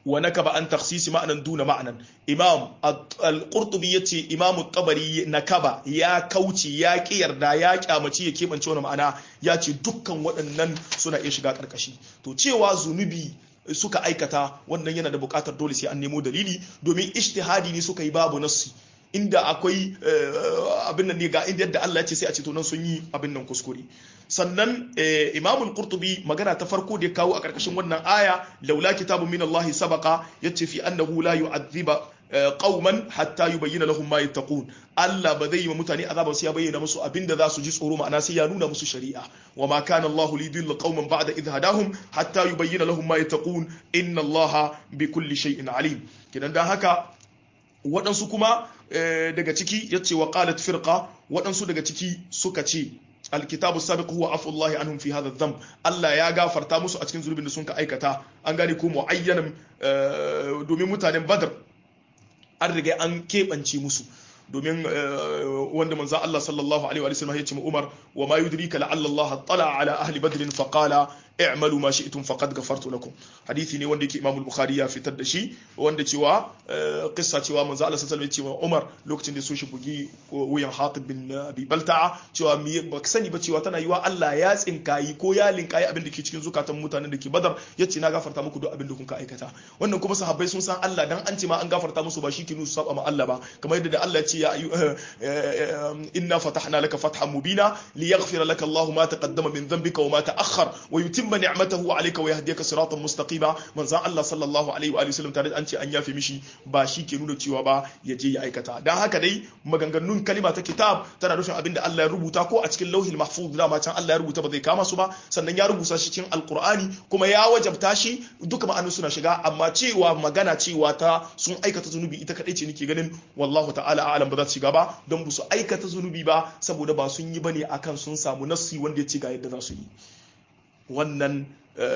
wa nakaba an takhsisi ma'anan duna ma'anan imam al-qurtubi yace imam at-tabari nakaba ya kauce ya ki yarda ya kyamaci ya kebance wani ma'ana ya ce dukkan waɗannan suna iya shiga karkashi to cewa zunubi suka aikata wannan yana da buƙatar dole sai an nemo dalili domin ijtihadi ne suka yi babu nassi inda akwai abin nan ne ga inda yadda Allah ya ce sai a ce to nan sun yi abin nan kuskure sannan imamul qurtubi magana ta farko da ya kawo a karkashin wannan aya laula kitabun min Allah sabaqa yace fi annahu la yu'adhiba qauman hatta yubayyana lahum ma yattaqun Allah ba zai yi wa mutane azaba sai ya bayyana musu abinda za su ji tsoro ma'ana sai ya nuna musu shari'a wa ma kana Allah lidilla qauman ba'da idh hadahum hatta yubayyana lahum ma yattaqun inna Allah bi kulli shay'in alim kidan dan haka waɗansu kuma daga ciki yace wa qalat firqa waɗansu daga ciki suka ce alkitabu sabiq huwa afu Allah anhum fi hadha dhanb Allah ya gafarta musu a cikin zulubin da sun ka aikata an gane ko muayyanan domin mutanen Badr an riga an keɓance musu domin wanda manzo Allah sallallahu alaihi wa sallam ya ce Umar wa ma yudrika la'alla Allah tala ala ahli badr fa qala i'malu ma shi'tum faqad ghafartu lakum hadisi ne wanda yake Imam al-Bukhari ya fitar da shi wanda cewa kissa cewa manzo Allah sallallahu alaihi wa sallam ya ce Umar lokacin da so shi bugi wuyan Hatib bin Abi Balta'a cewa me ba sani ba cewa tana yiwa Allah ya tsinkayi ko ya linkayi abin da ke cikin zukatan mutanen da ke Badar yace na gafarta muku duk abin da kun ka aikata wannan kuma sahabbai sun san Allah dan an ce ma an gafarta musu ba shi ke nusu saba ma Allah ba kamar yadda da Allah ya ce ya inna fatahna laka fathan mubina liyaghfira laka Allahu ma taqaddama min dhanbika wa ma ta'akhkhar wa yutimma ni'matahu alayka wa yahdiyaka siratan mustaqima manzon Allah sallallahu alaihi wa sallam tare an ce an yafe mishi ba shi ke nuna cewa ba ya je ya aikata dan haka dai maganganun kalima ta kitab tana nufin abinda Allah ya rubuta ko a cikin lauhil mahfuz da ma can Allah ya rubuta ba zai kama su ba sannan ya rubuta shi cikin alqur'ani kuma ya wajabta shi duka ma'anun suna shiga amma cewa magana cewa ta sun aikata zunubi ita kadai ce nake ganin wallahu ta'ala a'lam ba za su shiga ba don ba su aikata zunubi ba saboda ba sun yi bane akan sun samu nassi wanda ya ce ga yadda za su yi wannan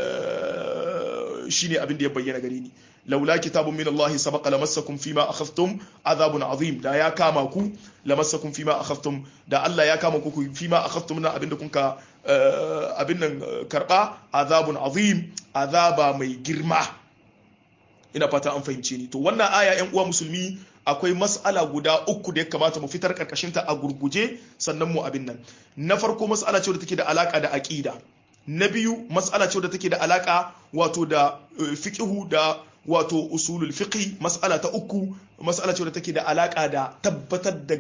shine abin da ya bayyana gare ni laula kitabun min Allah sabaqa lamassakum fima akhadhtum azabun azim da ya kama ku lamassakum fima akhadhtum da Allah ya kama ku fima akhadhtum na abin da kun ka abin nan karba azabun azim azaba mai girma ina fata an fahimce ni to wannan aya yan uwa musulmi akwai mas'ala guda uku da ya kamata mu fitar karkashinta a gurguje sannan mu abin nan na farko mas'ala ce da take da alaka da aqida na biyu mas'ala ce da take da alaka wato da fiqhu da wato usulul fiqhi mas'ala ta uku mas'ala ce da take da alaka da tabbatar da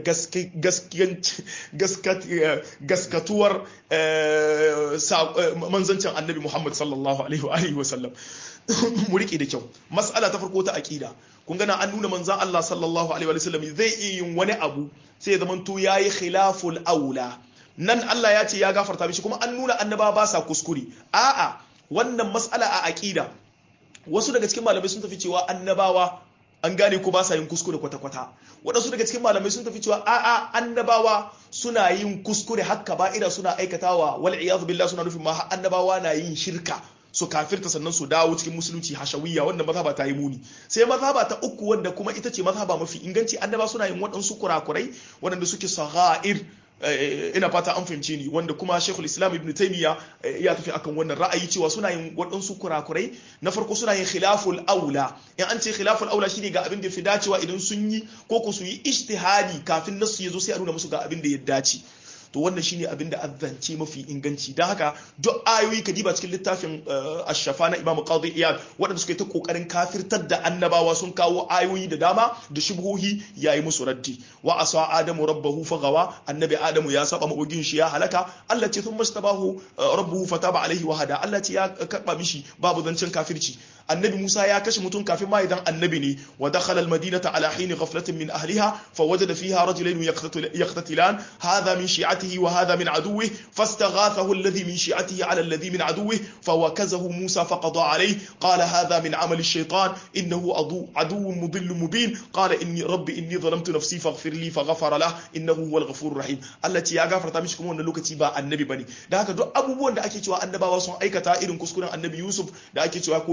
gaskatuwar manzancin annabi Muhammad sallallahu alaihi wa sallam mu rike da kyau mas'ala ta farko ta aqida kun gana an nuna manzan Allah sallallahu alaihi wa sallam zai iya yin wani abu sai ya zamanto yayi khilaful aula nan Allah ya ce ya gafarta mishi kuma an nuna annaba ba sa kuskure a'a wannan mas'ala a aqida wasu daga cikin malamai sun tafi cewa annabawa an gane ko ba sa yin kuskure kwata-kwata waɗansu daga cikin malamai sun tafi cewa a'a annabawa suna yin kuskure hakka ba'ira suna aikatawa wal iyadu billah suna nufin ma annabawa na yin shirka su kafirta sannan su dawo cikin musulunci hashawiyya wanda mazhaba ta yi muni sai mazhaba ta uku wanda kuma ita ce mazhaba mafi inganci annaba suna yin waɗansu kurakurai waɗanda suke sagha'ir ina fata an fahimce ni wanda kuma shekul islam ibn taimiyya ya tafi akan wannan ra'ayi cewa suna yin waɗansu kurakurai na farko suna yin khilaful aula in an ce khilaful aula shine ga abin da fi dacewa idan sun yi ko ku su yi ijtihadi kafin nasu ya zo sai a nuna musu ga abin da ya dace to wannan shine abin da azzance mafi inganci don haka duk ayoyi ka diba cikin littafin ashafa na imamu qadi iyad waɗanda suka yi ta kokarin kafirtar da annabawa sun kawo ayoyi da dama da shubhohi yayi musu raddi wa asa adamu rabbahu fagawa annabi adamu ya saba mabugin shi ya halaka Allah ce thumma stabahu rabbuhu fataba alaihi wa hada Allah ce ya karba mishi babu zancen kafirci annabi Musa ya kashe mutum kafin ma idan annabi ne wa dakhala al-madinata ala hin ghaflatin min ahliha fawajada fiha rajulayn yaqtatilan hadha min shi'atihi wa hadha min aduwwihi fastaghathahu alladhi min shi'atihi ala alladhi min aduwwihi fawakazahu Musa faqada alayhi qala hadha min amali ash-shaytan innahu aduwwun mudillun mubin qala inni rabbi inni zalamtu nafsi faghfir li faghfara lahu innahu huwal ghafurur rahim Allah ce ya gafarta mishi kuma wannan lokaci ba annabi bane da haka duk abubuwan da ake cewa annabawa sun aikata irin kuskuren annabi Yusuf da ake cewa ko ya neme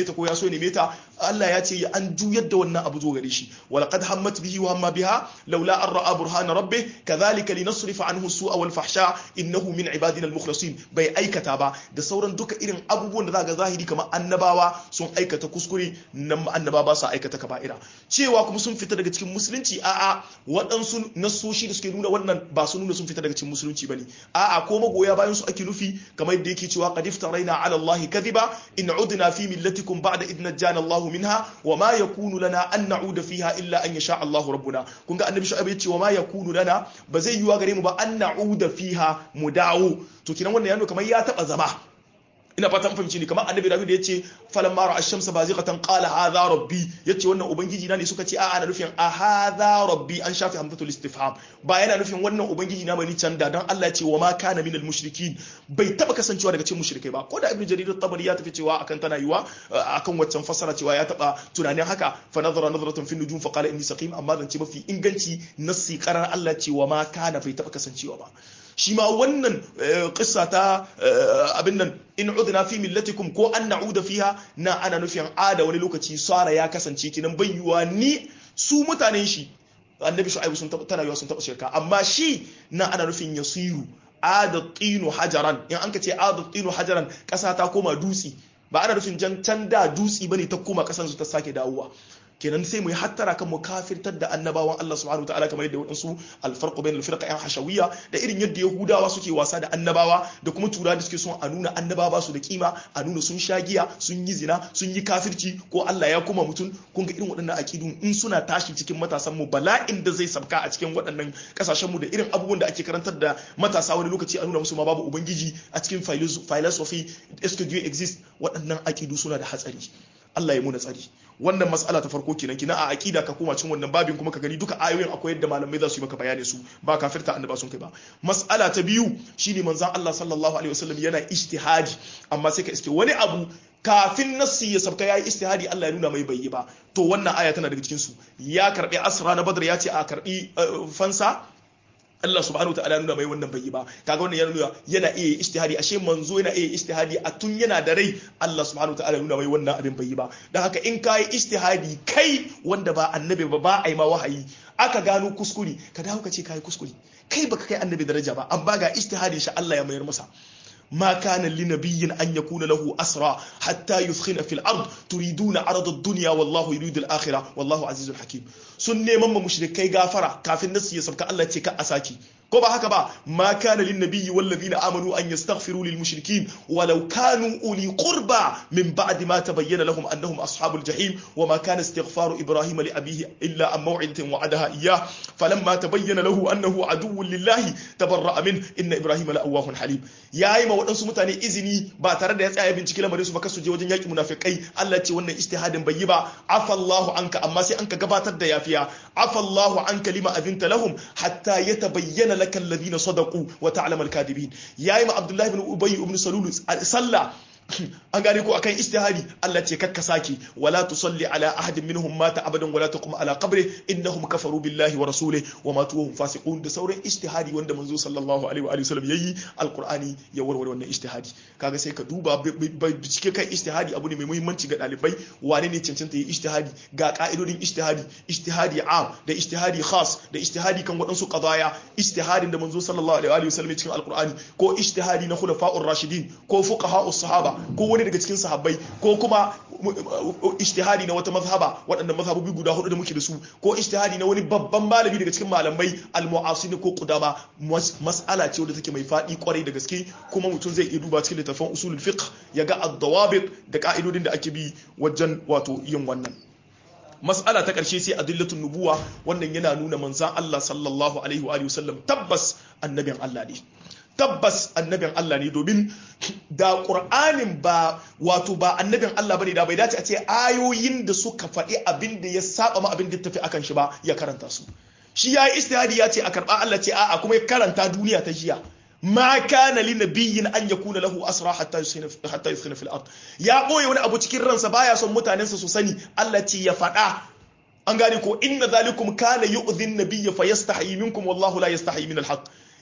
ta ko ya so neme ta Allah ya ce an juyar da wannan abu zo gare shi walaqad hammat bihi wa hamma biha laula an ra'a burhana rabbih kadhalika linasrifa anhu su'a wal fahsha innahu min ibadina al mukhlasin bai aikata ba da sauran duka irin abubuwan da zaka zahiri kamar annabawa sun aikata kuskure nan annaba ba su aikata kaba'ira cewa kuma sun fita daga cikin musulunci a'a waɗansu nasoshi da suke nuna wannan ba su nuna sun fita daga cikin musulunci bane a'a ko magoya bayan su ake nufi kamar yadda yake cewa qad iftaraina ala allahi kadhiba in udna fi millatikum ba'da idh najjana allah minha wa ma yakunu lana an na'uda fiha illa an yasha allah rabbuna kun ga annabi shu'aib ya ce wa ma yakunu lana ba zai yiwa gare mu ba an na'uda fiha mu dawo to kinan wannan ya nuna kamar ya taba zama ina fatan fahimci ne kamar annabi Dawud ya ce falan mara ash-shamsa bazighatan qala hadha rabbi yace wannan ubangiji na ne suka ce a ana nufin a hadha rabbi an shafi hamzatul istifham ba yana nufin wannan ubangiji na bane can da dan Allah ya ce wa ma kana minal mushrikin bai taba kasancewa daga cikin mushrikai ba ko da ibnu jarir at-tabari ya tafi cewa akan tana yiwa akan waccan fassara cewa ya taba tunanin haka fa nazara nazratan fi nujum fa qala inni saqim amma zan ce mafi inganci nassi qarar Allah ce wa ma kana bai taba kasancewa ba shi ma wannan kissa ta abin nan in udna fi millatikum ko an na'uda fiha na ana nufin ada wani lokaci sara ya kasance kinan bayyuwa ni su mutanen shi annabi shu'aibu sun tana yiwa sun taba shirka amma shi na ana nufin yasiru adatinu hajaran in an ka ce adatinu hajaran kasa ta koma dutsi ba ana nufin jan can da dutsi bane ta koma kasan su ta sake dawowa kenan sai mu yi hattara kan mu kafirtar da annabawan Allah subhanahu wa ta'ala kamar yadda wadansu alfarqu bainal firqa yan hashawiyya da irin yadda yahudawa suke wasa da annabawa da kuma tura da suke son a nuna annabawa su da kima a nuna sun sha giya sun yi zina sun yi kafirci ko Allah ya kuma mutum kun ga irin waɗannan akidun in suna tashi cikin matasan mu bala'in da zai sabka a cikin waɗannan kasashen mu da irin abubuwan da ake karantar da matasa wani lokaci a nuna musu ma babu ubangiji a cikin philosophy est Dieu exist waɗannan akidu suna da hatsari Allah ya muna tsari wannan mas'ala ta farko kenan kina a aqida ka koma cin wannan babin kuma ka gani duka ayoyin akwai yadda malamai za su yi maka bayani su ba kafirta annaba sun kai ba mas'ala ta biyu shine manzon Allah sallallahu alaihi wasallam yana ijtihadi amma sai ka iske wani abu kafin nassi ya sabka yayi ijtihadi Allah ya nuna mai bai yi ba to wannan aya tana daga cikin su ya karbi asra na badr ya ce a karbi fansa Allah subhanahu wa ta'ala nuna mai wannan bai yi ba kaga wannan yana nuna yana iya ijtihadi ashe manzo yana iya ijtihadi a tun yana da rai Allah subhanahu wa ta'ala nuna mai wannan abin bai yi ba dan haka in kai ijtihadi kai wanda ba annabi ba ba ai ma wahayi aka gano kuskure ka dawo ka ce kai kuskure kai baka kai annabi daraja ba amma ga ijtihadin shi Allah ya mayar masa ما كان لنبي أن يكون له أسرى حتى يثخن في الأرض تريدون عرض الدنيا والله يريد الآخرة والله عزيز حكيم سنة مما مشركي غافرة كافي الناس يسبك الله تيكا أساكي ko ba haka ba ma kana lin nabiyyi wal ladina amanu an yastaghfiru lil mushrikin walau kanu uli qurba min ba'di ma tabayyana lahum annahum ashabul jahim wa ma kana istighfaru ibrahima li abihi illa an maw'idatin wa'adaha iyyah falamma tabayyana lahu annahu aduwwun lillahi tabarra'a min inna ibrahima la'awwahun halim yayi ma wadansu mutane izini ba tare da ya tsaya bincike lamarin su ba kasu je wajen yaki munafikai Allah ce wannan ijtihadin bai yi ba afallahu anka amma sai anka gabatar da yafiya afallahu anka lima azinta lahum hatta yatabayyana laka alladhina sadaqu wa ta'lamu al-kadibin yayi ma Abdullah ibn Ubay ibn Salul sallah an gane ko akan istihadi Allah ce kakka saki wala tusalli ala ahadin minhum mata abadan wala taqum ala qabri innahum kafaru billahi wa rasulihi wa matu hum fasiqun da sauran istihadi wanda manzo sallallahu alaihi wa alihi wasallam yayi alqur'ani ya warware wannan istihadi kaga sai ka duba bincike kan istihadi abu ne mai muhimmanci ga dalibai wane ne cancanta yi istihadi ga ka'idodin istihadi istihadi am da istihadi khas da istihadi kan waɗansu qadaya istihadin da manzo sallallahu alaihi wa alihi wasallam cikin alqur'ani ko istihadi na khulafa'ur rashidin ko fuqaha'us sahaba ko wani daga cikin sahabbai ko kuma ijtihadi na wata mazhaba waɗannan mazhabobi guda hudu da muke da su ko ijtihadi na wani babban malami daga cikin malamai almu'asin ko qudama mas'ala ce wadda take mai faɗi kwarai da gaske kuma mutum zai iya duba cikin littafin usulul fiqh ya ga ad-dawabit da ka'idodin da ake bi wajen wato yin wannan mas'ala ta ƙarshe sai adillatun nubuwa wannan yana nuna manzan Allah sallallahu alaihi wa sallam tabbas annabin Allah ne tabbas annabin Allah ne domin da ƙur'anin ba wato ba annabin Allah bane da bai dace a ce ayoyin da suka faɗi abin da ya saba ma abin da tafi akan shi ba ya karanta su shi ya yi istihadi ya ce a karɓa Allah ce a'a kuma ya karanta duniya ta jiya ma kana li nabiyyin an yakuna lahu asra hatta yusina hatta yusina fil ard ya boye wani abu cikin ransa baya son mutanensa su sani Allah ce ya faɗa an gane ko inna zalikum kana yu'dhin nabiyya fayastahi minkum wallahu la yastahi min al-haq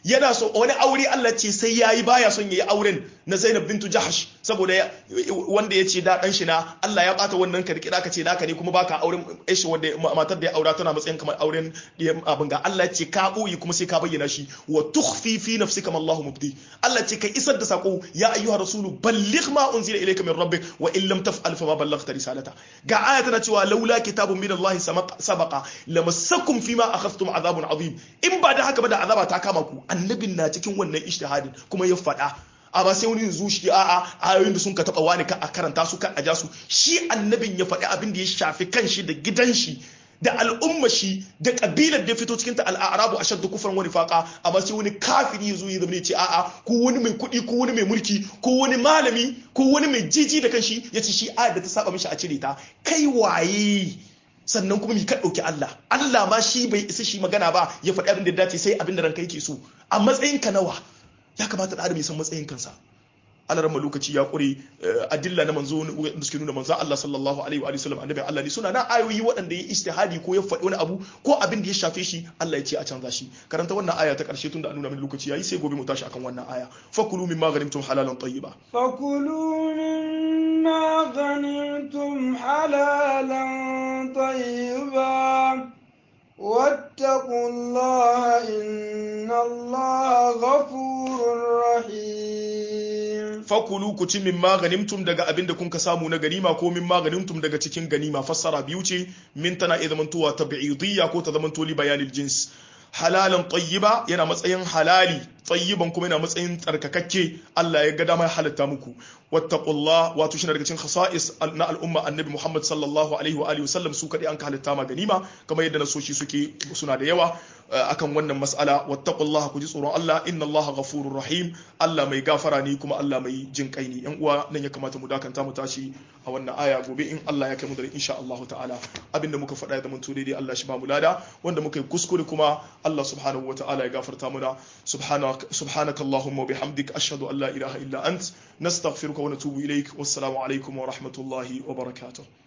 yana so wani aure Allah ce sai yayi baya son yayi auren na Zainab bintu Jahsh saboda wanda ya ce da dan shi na Allah ya bata wannan karkira ka ce naka ne kuma baka auren shi wanda matar da ya aura tana matsayin kamar auren abin ga Allah ce ka boye kuma sai ka bayyana shi wa tukhfi fi nafsika ma Allahu mubdi Allah ce kai isar da sako ya ayyuhar rasulu balligh ma unzila ilayka min rabbik wa in lam taf'al fa ma ballaghta risalata ga aya tana cewa laula kitabun min Allah sabaqa lamassakum fima akhadhtum azabun azim in ba da haka ba da azaba ta kama ku annabin na cikin wannan ijtihadin kuma ya faɗa amma sai wani yanzu shi a'a ayoyin da sun ka taba wani ka a karanta su kan aja su shi annabin ya faɗi abin da ya shafi kanshi da gidan shi da al'umma shi da kabilar da fito cikin ta al'arabu ashaddu kufran wani faqa amma sai wani kafiri yazo ya zama ce a'a ko wani mai kuɗi ko wani mai mulki ko wani malami ko wani mai jiji da kanshi yace shi ayar da ta saba mishi a cire ta kai waye sannan kuma mi ka ɗauki Allah Allah ma shi bai isa shi magana ba ya faɗi abin da ya dace sai abin da ranka yake so a matsayin ka nawa ya kamata da adam ya san matsayin kansa alarma lokaci ya ƙure adilla na manzo da suke nuna manzo Allah sallallahu alaihi wa sallam annabi Allah ne suna na ayoyi waɗanda ya istihadi ko ya faɗi wani abu ko abin da ya shafe shi Allah ya ce a canza shi karanta wannan aya ta ƙarshe tunda an nuna min lokaci yayi sai gobe mu tashi akan wannan aya fakulu mimma ghanimtum halalan tayyiba fakulu mimma ghanimtum halalan tayyiba واتقوا الله إن الله غفور رحيم fakulu ku ci min maganimtum daga abin da kun ka samu na ganima ko min maganimtum daga cikin ganima fassara biyu ce min tana iya zamantowa tabi'idiyya ko ta zamanto li bayanil jins halalan tayyiba yana matsayin halali tayyiban kuma yana matsayin tsarkakakke Allah ya ga dama ya halatta muku wattaqullah wato shi daga cikin khasa'is na al'umma annabi Muhammad sallallahu alaihi wa alihi wasallam su kadai an ka halatta ma ganima kamar yadda nasoshi suke suna da yawa akan wannan mas'ala wattaqullah ku ji tsoron Allah inna Allah ghafurur rahim Allah mai gafara ne kuma Allah mai jin kai ne yan uwa nan ya kamata mu dakanta mu tashi a wannan aya gobe in Allah ya kai mu da insha Allah ta'ala abinda muka faɗa ya zama to daidai Allah shi ba mu lada wanda muka yi kuskure kuma Allah subhanahu wa ta'ala ya gafarta muna subhanaka subhanaka allahumma wa bihamdik ashhadu an la ilaha illa ant nastaghfiruka wa natubu ilaik wassalamu alaikum wa rahmatullahi wa barakatuh